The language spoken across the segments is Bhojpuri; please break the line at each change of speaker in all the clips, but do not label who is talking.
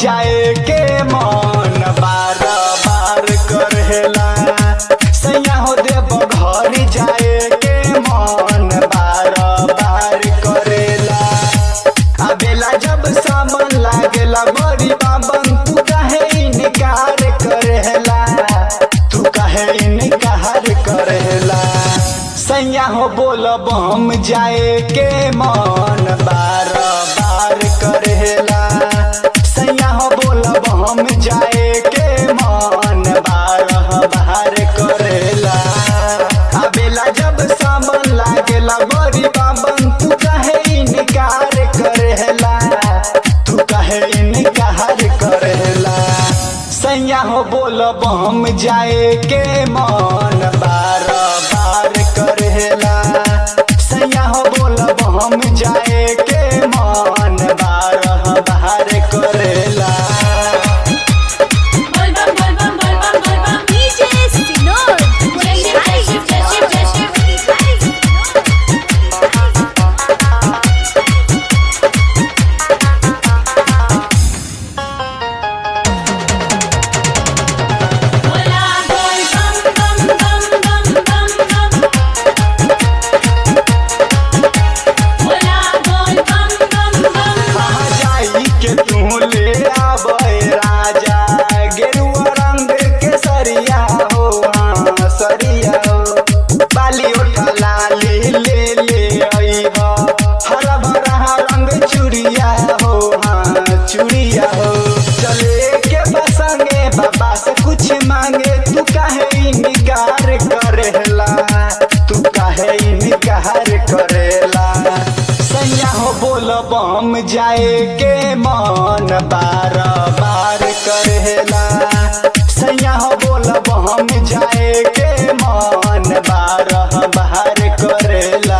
जाए के मन बार बार करेला सैया हो देव घर जाए के मन बार बार करेला अबेला जब सामान लागेला बड़ी बाबन तू काहे इनकार करेला तू काहे इनकार करेला सैया हो बोलब हम जाए के मन बार बार करेला सैया हो बोलब हम जाए के मन बार बार करेला अबेला जब सामान लागेला बड़ी बाबन तू काहे इनकार करेला तू काहे इनकार करेला सैया हो बोलब हम जाए के मन बार बार करेला सैया हो बोलब हम जाए के मन बार बार करेला
बलबम बलबम बलबम बलबम
DJ Sinor.
जय शिव जय शिव जय शिव जय शिव बोला बोल बम बम बम बम बम बम बोला बोल बम बम बम बम
कहाँ जाई के तू ले आबे राजा गेरुआ रंग के सरिया हो हाँ सरिया हो बाली उठा लाली ले ले आई हो हरा भरा रंग चूड़िया हो हाँ चूड़िया हो चले के बसंगे बाबा से कुछ मांगे तू काहे इनकार करेला तू काहे इनकार करेला सैया हो बोलब हम जाए के मन बार बार करेला सैया हो बोलब हम जाए के मन बार बार करेला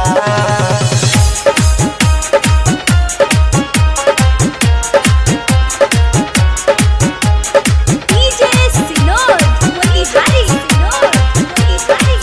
DJ Sinor. Motihari Sinor. Motihari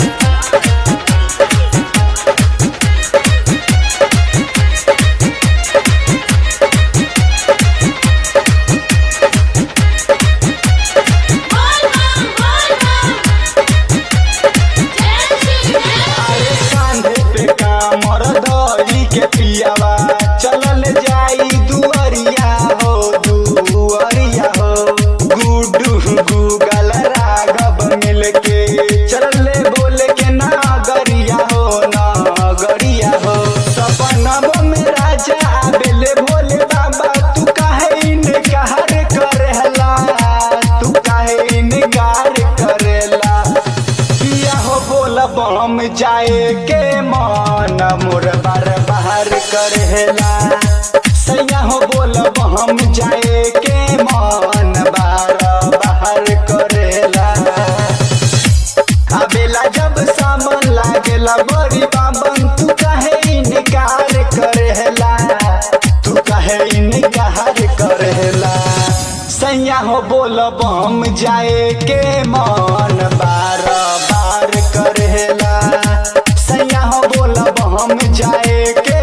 बोल बम बोल बम जय शिव जय
अरे कांधे पे कामर धरी के पियावा चलल जाई दुअरिया हो दुअरिया हो गुडू गूगल राघव मिलके चलले बोले के नागरिया हो नागरिया हो सपनवा में राजा आबेले भोले बाबा तू काहे इनकार करेला तू काहे इनकार करेला पिया हो बोलब हम जाए के मन मोर बार बाहर करेला सैया हो बोलब हम जाए के मन बार बाहर करेला अबेला जब सामान लागेला बड़ी बाबन तू काहे इनकार करेला तू काहे इनकार करेला सैया हो बोलब हम जाए के मन बार बार करेला सैया हो बोलब हम जाए के